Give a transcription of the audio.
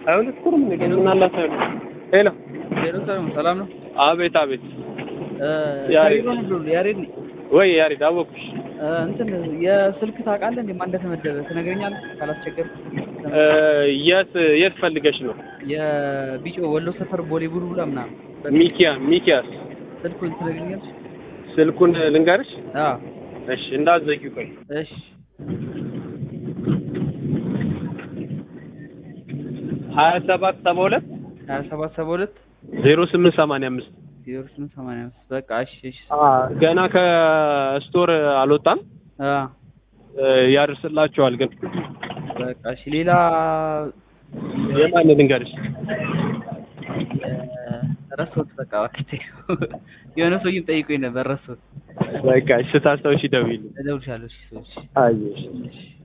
አይሁን ኩርም ነገር ምን አላት አይሁን ሄሎ ሄሎ ሰላም ሰላም ነው። አቤት አቤት እ ያሬድ። ከቢሮ ነበር ያሬድ ነኝ። ወይ ያሬድ አወኩሽ እ እንትን የስልክ ታውቃለህ እንዴ ማን እንደተመደበ ትነግረኛለህ ካላስቸገር እ የት የት ፈልገሽ ነው የቢጮ ወሎ ሰፈር ቦሌ ቡልቡላ ምናምን ሚኪያ ሚኪያስ ስልኩን ትነግረኛለህ? ስልኩን ልንገርሽ አዎ እሺ እንዳትዘጊው ቆይ እሺ ሀያ ሰባት ሰባ ሁለት ሀያ ሰባት ሰባ ሁለት ዜሮ ስምንት ሰማንያ አምስት ዜሮ ስምንት ሰማንያ አምስት በቃ እሺ እሺ ገና ከስቶር አልወጣም አ እ ያደርስላችኋል ግን በቃ እሺ ሌላ የማን ልንገርሽ እ ረሳሁት በቃ እባክህ የሆነ ሰውዬም ጠይቆኝ ነበር ረሳሁት በቃ እሺ ስታስታውሺ ደውዪልኝ እደውልልሻለሁ እሺ ሰዎች አየሽ እሺ